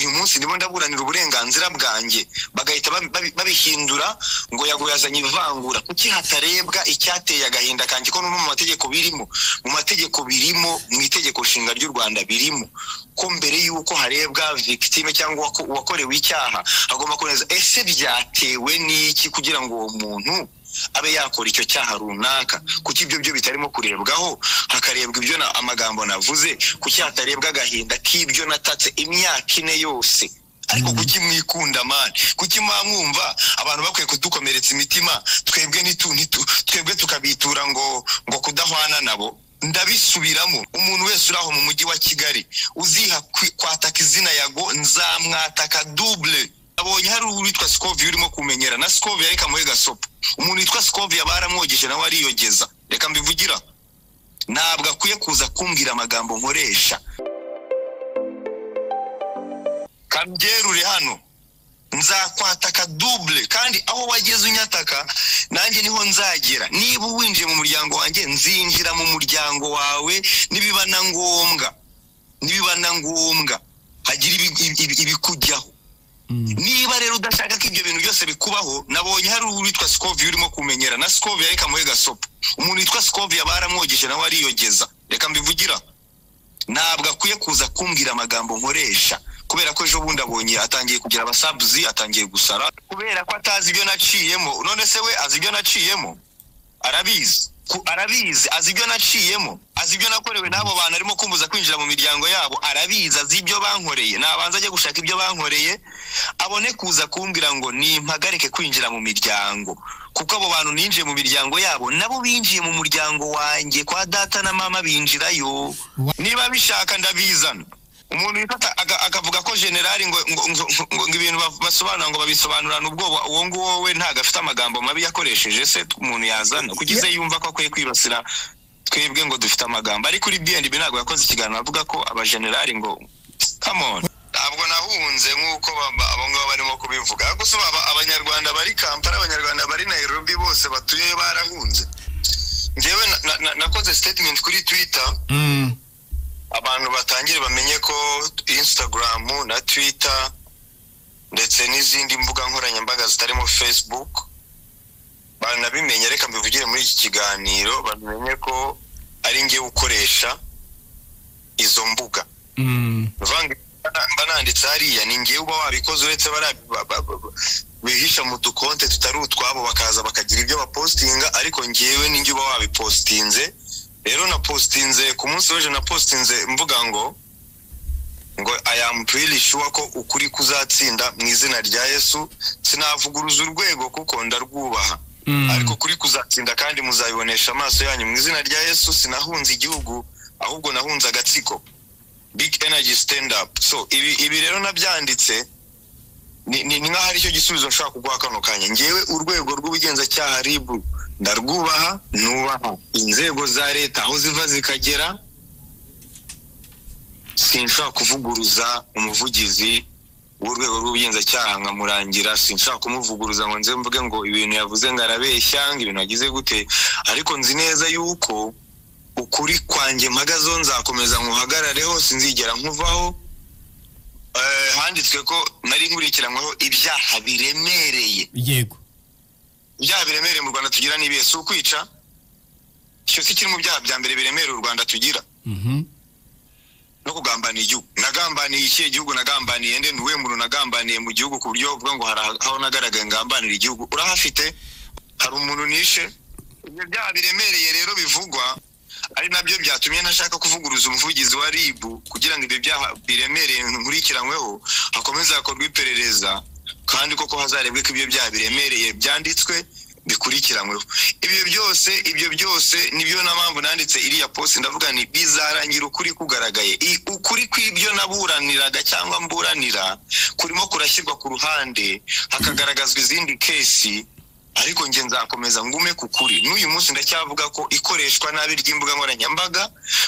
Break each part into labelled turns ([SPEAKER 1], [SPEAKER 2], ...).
[SPEAKER 1] munsi ndimo ndaburanira uburenganzira bwanjye bagahita babihindura ngo yago yazanye ivangura kuki hatarebwa icyateye agahinda kanjye ko no mu mategeko birimo mu mategeko birimo mu itegeko nshinga ry'u rwanda birimo ko mbere y'uko harebwa victime cyangwa uwakorewe icyaha agomba kuboneza ese byatewe n'iki kugira ngo uwo muntu abe yakora icyo cyaha runaka kuki ibyo byo bitarimo kurebwaho hakarebwa ibyo amagambo navuze kuki hatarebwa agahinda k'ibyo natatse imyaka ine yose ariko kuki mwikunda mani kuki mwamwumva abantu bakwiye kudukomeretsa imitima twebwe twebwe tukabitura ngo ngo kudahwana nabo ndabisubiramo umuntu wese uri aho mu mujyi wa kigali uziha kwataka izina yago nzamwataka dubure abonye hari uwitwa sikovi urimo kumenyera na sikovi ariko amuhe gasopo umuntu witwa sikovi yaba yaramwogeje nawe ariyogeza reka mbivugira ntabwo akwiye kuza kumbwira amagambo nkoresha kabyerure hano nzakwataka dubure kandi aho wageze unyataka nanjye niho nzagera niba winjiye mu muryango wanjye nzinjira mu muryango wawe nibiba na ngombwa nibiba na ngombwa hagira ibikujyaho niba rero udashaka ko ibyo bintu byose bikubaho nabonye hari uwitwa sikovi urimo kumenyera na sikovi ariko amuhe gasopo umuntu witwa sikovi yaba yaramwogeje nawe ariyogeza reka mbivugira ntabwo akwiye kuza kumbwira amagambo nkoresha kubera ko ejo bundi abonye atangiye kugira abasabuzi atangiye gusara kubera ko atazi ibyo naciyemo none se we azi ibyo naciyemo arabizi arabizi azi ibyo naciyemo azi ibyo nakorewe n'abo bantu arimo kumbuza kwinjira mu miryango yabo arabizi azi ibyo bankoreye nabanza ajya gushaka ibyo bankoreye abone kuza kumbwira ngo nimpagarike kwinjira mu miryango kuko abo bantu ninjiye mu miryango yabo nabo binjiye mu muryango wanjye kwa data na mama binjirayo niba bishaka ndabizana umuntu wifata akavuga ko generali ngo ibintu basobanura ngo babisobanurane ubwoba uwo nguwo we ntabwo afite amagambo mabi yakoresheje se umuntu yazana kugeze yumva ko akwiye kwibasira twebwe ngo dufite amagambo ariko uri bnb ntabwo yakoze ikiganiro avuga ko abajenerali ngo kamoni ntabwo nahunze nk'uko abo ngabo barimo kubivuga ariko usaba abanyarwanda bari kampani abanyarwanda bari nairobi bose batuye barahunze ngewe nakoze statement kuri twitter abantu batangire bamenye ko insitagaramu na twita ndetse n'izindi mbuga nkoranyambaga zitarimo facebook banabimenye reka mbivugire muri iki kiganiro bamenye ko ari ngewe ukoresha izo mbuga bananditse hariya ni ngewe uba wabikoze uretse bihisha mu dukonte tutari utwabo bakaza bakagira ibyo bapositinga ariko ngewe ni ngewe uba wabipositinze rero na positinze ku munsi w'ejo na positinze mvuga ngo ngo ayamu puriri shuwa ko ukuri kuzatsinda mu izina rya yesu sinavuguruza urwego kuko ndarwubaha ariko kuri kuzatsinda kandi muzabibonesha amaso yanyu mu izina rya yesu sinahunze igihugu ahubwo nahunze agatsiko big energy stand up so ibi rero nabyanditse ni nk'aho ari cyo gisubizo nshobora kuguha kano kanya ngewe urwego rw'ubugenzacyaha ribu ndarwubaha nubaha inzego za leta aho ziva zikagera sinshaka kuvuguruza umuvugizi w'urwego rw'ubugenzacyaha nkamurangira sinshaka kumuvuguruza ngo nze mvuge ngo ibintu yavuze ngo arabeshya ngo ibintu agize gute ariko nzi neza yuko ukuri kwanjye mpagazeho nzakomeza nkuhagarareho sinzigera nkuvaho handitswe ko nari nkurikiranyweho ibyaha biremereye
[SPEAKER 2] yego
[SPEAKER 1] ibyaha biremereye mu rwanda tugira ni ibihe si ukwica icyo si kiri mu byaha bya mbere biremereye u rwanda tugira no kugambaniye igihugu nagambaniye ikihe gihugu nagambaniye ndende uwe muntu nagambaniye mu gihugu ku buryo bavuga ngo hari aho nagaragaye ngambanira igihugu urahafite hari umuntu nishe ibyo byaha biremereye rero bivugwa ari nabyo byatumye ntashaka kuvuguruza umuvugizi wa ribu kugira ngo ibyo byaha biremereye nkurikiranyweho hakomeze hakorwe iperereza kandi koko hazarebwe ko ibyo byaha biremereye byanditswe bikurikiranyweho ibyo byose ibyo byose nibyo na mpamvu nanditse iriya posi ndavuga ni bizarangira ukuri kugaragaye ukuri kw'ibyo naburaniraga cyangwa mburanira kurimo kurashyirwa ku ruhande hakagaragazwa izindi kesi ariko njye nzakomeza ngume ku kuri n'uyu munsi ndacyavuga ko ikoreshwa nabi ry'imbuga nkoranyambaga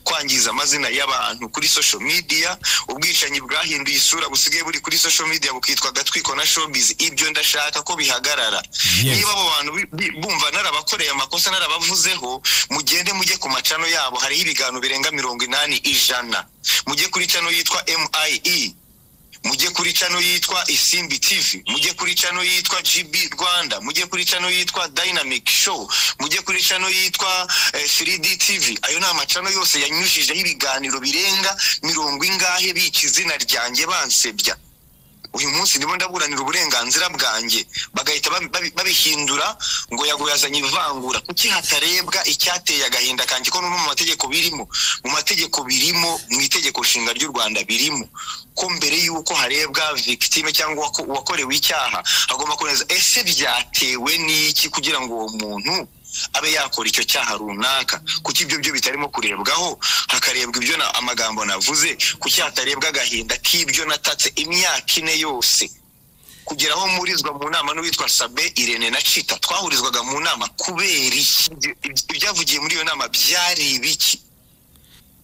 [SPEAKER 1] kwangiza amazina y'abantu kuri social media ubwicanyi bwahinduye isura busigaye buri kuri social media bukitwa agatwiko na showbiz ibyo ndashaka ko bihagarara niba abo bantu bumva narabakoreye amakosa narabavuzeho mugende mujye ku macano yabo hariho ibiganiro birenga mirongo inani ijana mujye kuri cano yitwa MIE mujye kuri cano yitwa isimbi tv mujye kuri cano yitwa gb rwanda mujye kuri cano yitwa dynamic show mujye kuri cano yitwa eh, 3d tv ayo ni amacano yose yanyujijeho ibiganiro birenga mirongo ingahe bica izina ryanjye bansebya uyu munsi ndimo ndaburanira uburenganzira bwanjye bagahita babi- babi- babihindura ngo yago yazanye ivangura kuki hatarebwa icyateye agahinda kanjye ko no mu mategeko birimo mu mategeko birimo mu itegeko nshinga ry'u rwanda birimo ko mbere y'uko harebwa victime cyangwa uwako- uwakorewe icyaha agomba kuboneza ese byatewe n'iki kugira ngo uwo muntu abe yakora icyo cyaha runaka kuki ibyo byo bitarimo kurebwaho hakarebwa ibyo na- amagambo navuze kuki hatarebwa agahinda k'ibyo natatse imyaka ine yose kugera aho murizwa mu nama n'uwitwa sabe irene na cita twahurizwaga mu nama kubera iki Ibyo- ibyo- ibyavugiye muri iyo nama byari ibiki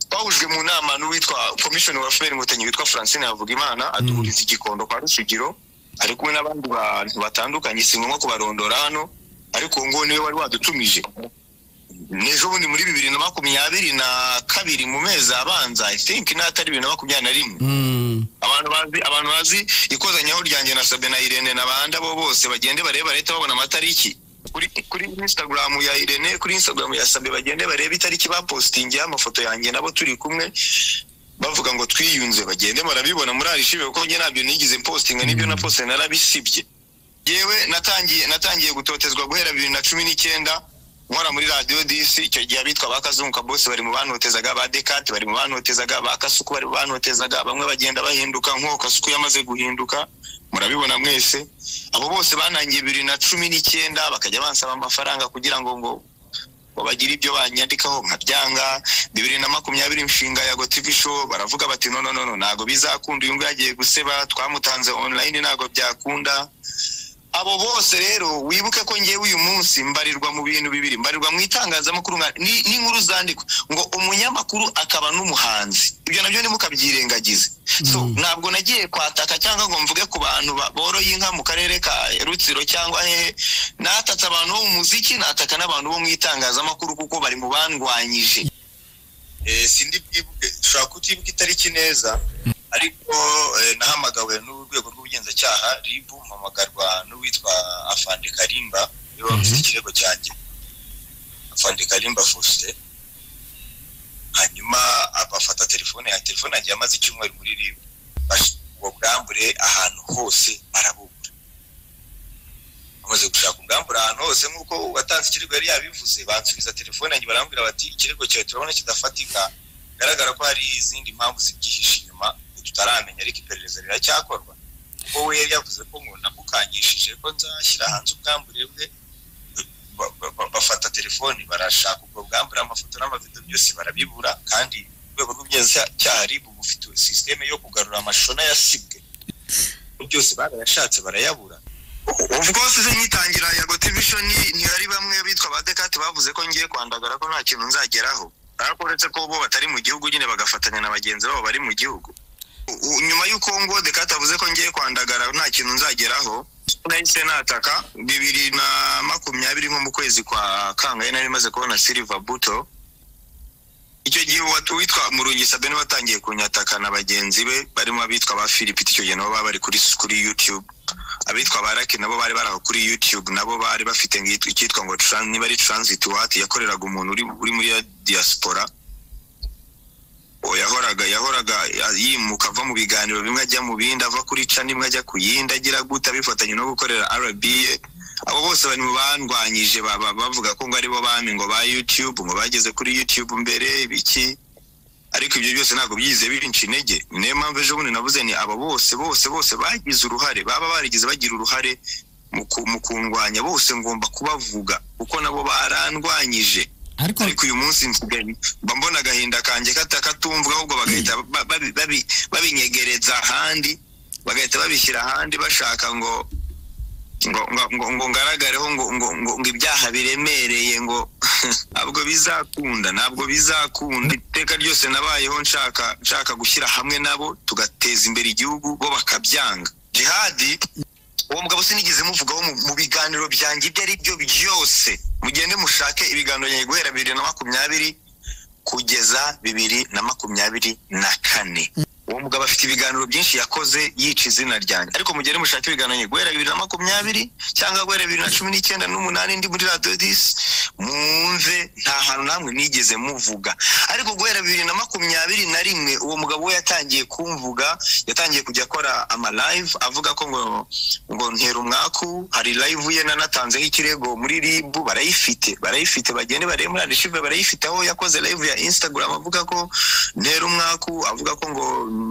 [SPEAKER 1] twahujwe mu nama n'uwitwa komishoni wa fpr inkotanyi witwa francine havugimana aduhuriza igikondo kwa rushigiro ari kumwe n'abandi bantu batandukanye si ngombwa kubarondora hano ariko uwo nguwo niwe wari wadutumije n'ejo bundi muri bibiri na makumyabiri na kabiri mu mezi abanza i think n'atari bibiri na makumyabiri na rimwe
[SPEAKER 2] Mm.
[SPEAKER 1] abantu bazi abantu bazi ikozanyaho ryanjye na sabe na irene na bandi abo bose bagende barebe leta babona amatariki kuri kuri instagram ya irene kuri instagram ya sabe bagende barebe itariki bapostingiyeho amafoto yanjye nabo turi kumwe bavuga ngo twiyunze bagende barabibona muri arishive kuko njye ntabyo nigize postinga n'ibyo na poste narabisibye yewe natangiye natangiye gutotezwa guhera bibiri na cumi n'icyenda nkora muri radiyo disi icyo gihe abitwa ba kazunguka bose bari mu banotezaga ba dekate bari mu banotezaga ba kasuku bari mu banotezaga bamwe bagenda bahinduka nk'uko kasuku yamaze guhinduka murabibona mwese abo bose banangiye bibiri na cumi n'icyenda bakajya bansaba amafaranga kugira ngo ngo ngo bagire ibyo banyandikaho nkabyanga bibiri na makumyabiri inshinga ya gotivi show baravuga bati no no no no, ntabwo bizakunda uyu nguyu agiye guseba twamutanze online ntabwo byakunda abo bose rero wibuke ko ngewe uyu munsi mbarirwa mu bintu bibiri mbarirwa mu itangazamakuru nka- ni- n'inkuru zandikwa ngo umunyamakuru akaba n'umuhanzi ibyo nabyo nimukabyirengagize so
[SPEAKER 2] Mm.
[SPEAKER 1] ntabwo nagiye kwataka cyangwa ngo mvuge ku bantu ba- boroye inka mu karere ka rutsiro cyangwa hehe natatse abantu bo mu muziki nataka n'abantu bo mu itangazamakuru kuko bari mu bandwanyije Eh, sindi bwibuke ushobora kutibuka itariki neza ariko eh, nahamagawe n'urwego rw'ubugenzacyaha rib mpamagarwa n'uwitwa afande karimba niwe wabuze ikirego cyanjye afande karimba fosite hanyuma abafata telefone ya telefone yanjye yamaze icyumweru muri rib uwo bwambure ahantu hose barabubura bamaze gushaka ubwambure ahantu hose nk'uko uwatanze ikirego yari yabivuze bansubiza telefone yanjye barambwira bati ikirego cyawe turabona kidafatika bigaragara ko hari izindi mpamvu zibyihishe inyuma tutaramenya ariko iperereza riracyakorwa kuko we yari yavuze ko ngo namukangishije ko nzashyira hanze ubwambure bwe ba- ba- ba- bafata telefoni barashaka ubwo bwambure amafoto n'amavido byose barabibura kandi urwego rw'ubugenzacyaha ribu bufite sisiteme yo kugarura amashusho n'ayasibwe byose barayashatse barayabura of course se nyitangira ya gotivision ntiyari bamwe bitwa ba dekate bavuze ko ngiye kwandagara ko nta kintu nzageraho ariko uretse ko bo batari mu gihugu nyine bagafatanya na bagenzi babo bari mu gihugu U- u- nyuma y'uko ngo dekate avuze ko ngiye kwandagara nta kintu nzageraho nahise nataka bibiri na makumyabiri nko mu kwezi kwa kangahe nari maze kubona silver buto icyo gihe uwa- uwitwa murungi sabe niwe watangiye kunyataka na bagenzi be barimo abitwa ba philipite icyo gihe nabo baba bari kuri kuri youtube abitwa ba raki nabo bari bari aho kuri youtube nabo bari bafite ngitwa- icyitwa ngo tran- niba ari transit wati yakoreraga umuntu uri uri muri ya diaspora O, yahoraga yahoraga yimuka ava mu biganiro bimwe ajya mu bindi ava kuri ca nimwe ajya ku yindi agira guta bifatanye no gukorera rba abo bose bari mu bandwanyije ba- ba- bavuga ko ngo aribo bami ngo ba youtube ngo bageze kuri youtube mbere ibiki ariko ibyo byose ntabwo byize binca intege ni nayo mpamvu ejo bundi navuze ni aba bose bose bose bagize uruhare baba barigize bagira uruhare mu ku- mu kundwanya bose ngomba kubavuga kuko nabo barandwanyije
[SPEAKER 2] ariko
[SPEAKER 1] ariko uyu munsi nsigaye mba mbona agahinda kanjye katakatumvuga ahubwo bagahita ba- babi- babi- babinyegereza ahandi bagahita babishyira ahandi bashaka ngo ngo ngo ngo- ngo ngaragareho ngo ngo ngo ngo ibyaha biremereye ngo ntabwo bizakunda ntabwo bizakunda iteka ryose nabayeho nshaka nshaka gushyira hamwe nabo tugateza imbere igihugu bo bakabyanga jihadi uwo mugabo sinigeze muvugaho mu- mu biganiro byanjye ibyo ari byo byose mugende mushake ibiganiro byanjye guhera bibiri na makumyabiri kugeza bibiri na makumyabiri na kane uwo mugabo afite ibiganiro byinshi yakoze yica izina ryanjye ariko mugere mushake ibiganiro guhera bibiri na makumyabiri cyangwa guhera bibiri na cumi n'icyenda n'umunani ndi muri radiyo disi mwumve nta hantu namwe nigeze muvuga ariko guhera bibiri na makumyabiri na rimwe uwo mugabo we yatangiye kumvuga yatangiye kujya akora amalayive avuga ko ngo ngo ntera umwaku hari layive ye nanatanzeho ikirego muri ribu barayifite barayifite bagende barebe muri arishive barayifite aho yakoze layive ya instagram avuga ko ntera umwaku avuga ko ngo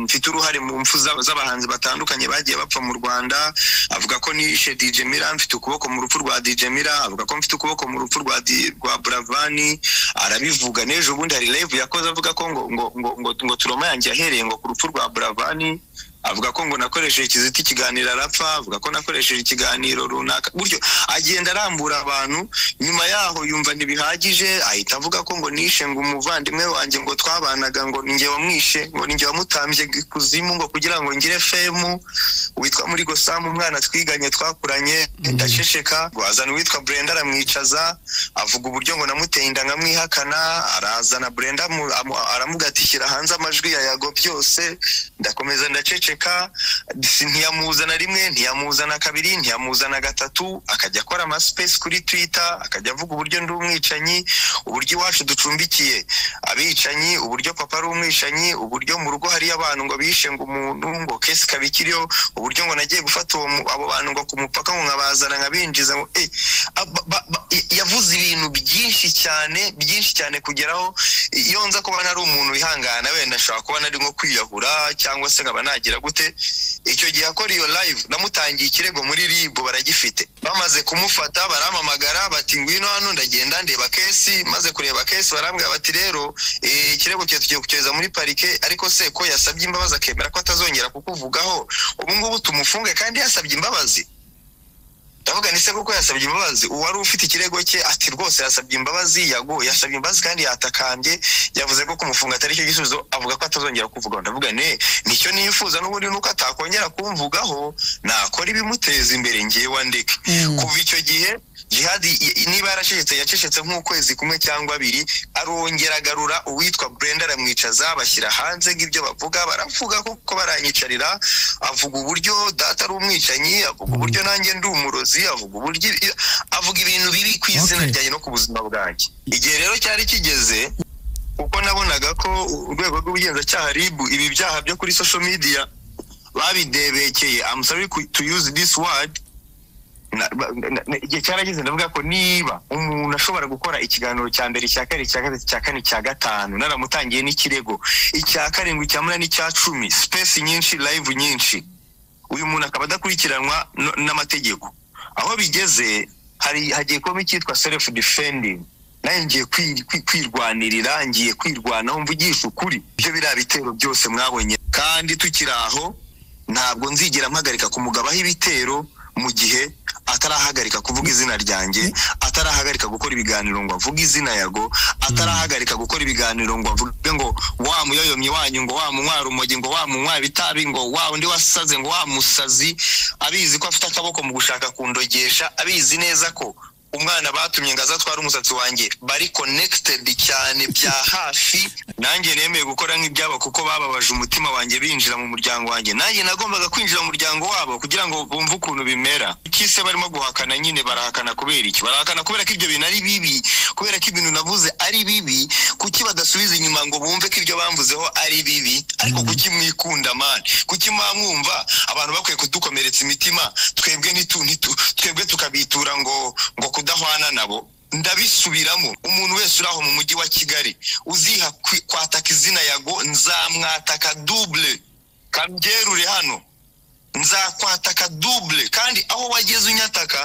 [SPEAKER 1] mfite uruhare mu mpfu z'aba- z'abahanzi batandukanye bagiye bapfa mu rwanda avuga ko nishe dj mira mfite ukuboko mu rupfu rwa dj mira avuga ko mfite ukuboko mu rupfu rwa Di- rwa buravani arabivuga n'ejo bundi hari live yakoze avuga ko ngo ngo ngo ngo, ngo turoma yanjye yahereye ngo ku rupfu rwa buravani avuga ko ngo nakoresheje ikiziti ikiganiro arapfa avuga ko nakoresheje ikiganiro runaka gutyo agenda arambura abantu nyuma yaho yumva ntibihagije ahita avuga ko ngo nishe ngo umuvandimwe wanjye ngo twabanaga ngo ninjye wamwishe ngo ninjye wamutambye ikuzimu ngo kugira ngo ngire femu witwa muri gosamu umwana twiganye twakuranye ndaceceka ngo azana uwitwa brenda aramwicaza avuga uburyo ngo namuteye inda nkamwihakana arazana brenda amu- amu- aramugatikira hanze amajwi ya yago byose ndakomeza ndaceceka si- ntiyamuzana rimwe ntiyamuzana kabiri ntiyamuzana gatatu akajya akora amasipesi kuri twita akajya avuga uburyo ndi umwicanyi uburyo iwacu ducumbikiye abicanyi uburyo papa ari umwicanyi uburyo mu rugo hariyo abantu ngo bishe ngo umuntu ngo kesi ikaba ikiriho uburyo ngo nagiye gufata uwo mu- abo bantu ngo ku mupaka ngo nkabazana nkabinjiza ngo eh, aba- ba- ba- yavuze ibintu byinshi cyane byinshi cyane kugeraho iyo nza kuba nari umuntu wihangana wenda nshobora kuba nari nko kwiyahura cyangwa se nkaba nagira gute icyo gihe akora iyo live namutangiye ikirego muri ribu baragifite bamaze kumufata barampamagara bati ngwino hano ndagenda ndeba kesi maze kureba kesi barambwira bati rero eh, ikirego cyawe tugiye kucyohereza muri parike ariko se ko yasabye imbabazi akemera ko atazongera kukuvugaho ubu ngubu tumufunge kandi yasabye imbabazi ndavuga ni se kuko yasabye imbabazi uwari ufite ikirego cye ati rwose yasabye imbabazi yago yasabye imbabazi kandi yatakambye yavuze ko kumufunga atari cyo gisubizo avuga ko atazongera kuvugaho ndavuga ne nicyo nifuza n'ubundi nuko atakongera kumvugaho nakora ibimuteza imbere ngewe ndeke
[SPEAKER 2] Mm.
[SPEAKER 1] kuva icyo gihe jihadi i- i- niba yaracecetse yacecetse nk'ukwezi kumwe cyangwa abiri arongera agarura uwitwa brenda aramwicaza bashyira hanze ng'ibyo bavuga baravuga kuko baranyicarira avuga uburyo data ari umwicanyi avuga uburyo nanjye ndi umurozi avuga uburyo avuga ibintu biri ku izina
[SPEAKER 2] Okay.
[SPEAKER 1] ryanjye no ku buzima bwanjye igihe rero cyari kigeze kuko nabonaga ko urwego rw'ubugenzacyaha ribu ibi byaha byo kuri social media babidebekeye I'm sorry ku- to use this word Na- ba- na- na- igihe cyarageze ndavuga ko niba umuntu ashobora gukora ikiganiro cya mbere cya kabiri cya gatatu cya kane cya gatanu naramutangiye n'ikirego icya karindwi cya munani cya cumi sipesi nyinshi live nyinshi uyu muntu akaba adakurikiranwa no- n'amategeko aho bigeze hari hagiye kubamo icyitwa self defending nanjye ngiye kwi- kwi- kwirwanirira ngiye kwirwanaho mvugisha ukuri ibyo biriya bitero byose mwabonye kandi tukiri aho ntabwo nzigera mpagarika kumugabaho ibitero mu gihe atarahagarika kuvuga izina ryanjye atarahagarika gukora ibiganiro ngo avuge izina yago atarahagarika gukora ibiganiro ngo avuge ngo wa muyoyomye wanyu ngo wa munywara umogi ngo wa munywara itabi ngo wa undi wasaze ngo wa musazi abizi ko afite akaboko mu gushaka kundogesha abizi neza ko umwana batumye ngo azatware umusatsi wanjye bari connected cyane bya hafi nanjye nemeye gukora nk'ibyabo kuko bababaje umutima wanjye binjira mu muryango wanjye nanjye nagombaga kwinjira mu muryango wabo kugira ngo bumve ukuntu bimera kise barimo guhakana nyine barahakana kubera iki barahakana kubera ko ibyo bintu ari bibi kubera ko ibintu navuze ari bibi kuki badasubiza inyuma ngo bumve ko ibyo bamvuzeho ari bibi ariko kuki mwikunda mani kuki mwamwumva abantu bakwiye kudukomeretsa imitima twebwe ntitu- ntitu- twebwe tukabitura ngo ngo kudahwana nabo ndabisubiramo umuntu wese uri aho mu mujyi wa kigali uziha kwi- kwataka izina yago nzamwataka double kabyerure hano nzakwataka double kandi aho wageze unyataka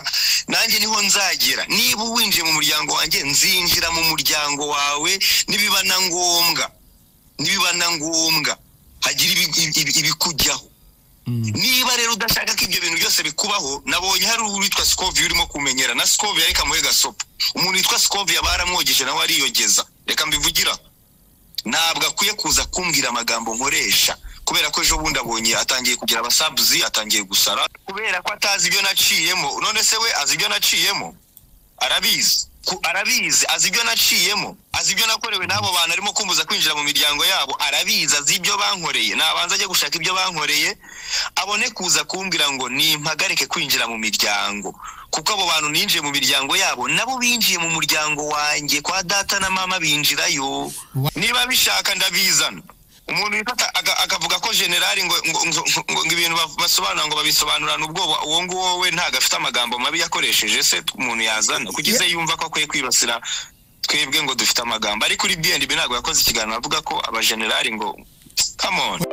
[SPEAKER 1] nanjye niho nzagera niba winjiye mu muryango wanjye nzinjira mu muryango wawe nibiba na ngombwa nibiba na ngombwa hagira ibi- ibi- ibi- ibikujyaho
[SPEAKER 2] Mm.
[SPEAKER 1] niba rero udashaka ko ibyo bintu byose bikubaho nabonye hari uwitwa sikovi urimo kumenyera na sikovi yari kamuhe gasopo umuntu witwa sikovi yaba yaramwogije nawe ariyogeza reka mbivugira ntabwo akwiye kuza kumbwira amagambo nkoresha kubera ko ejo bundi abonye atangiye kugira abasabuzi atangiye gusara kubera ko atazi ibyo naciyemo none se we azi ibyo naciyemo arabizi ku- arabizi azi ibyo naciyemo azi ibyo nakorewe n'abo bantu arimo kumbuza kwinjira mu miryango yabo arabizi azi ibyo bankoreye nabanza ajye gushaka ibyo bankoreye abone kuza kumbwira ngo nimpagarike kwinjira mu miryango kuko abo bantu ninjiye mu miryango yabo nabo binjiye mu muryango wanjye kwa data na mama binjirayo niba bishaka ndabizana umuntu wifata aga- akavuga ko generali ngo ngo- ngo- ngo- ngo ibintu ba- basobanura ngo babisobanurana ubwoba uwo nguwo we ntago afite amagambo mabi yakoresheje se umuntu yazana kugize yumva ko akwiye kwibasira twebwe ngo dufite amagambo ariko kuri bnb ntabwo yakoze ikiganiro avuga ko abajenerali ngo come on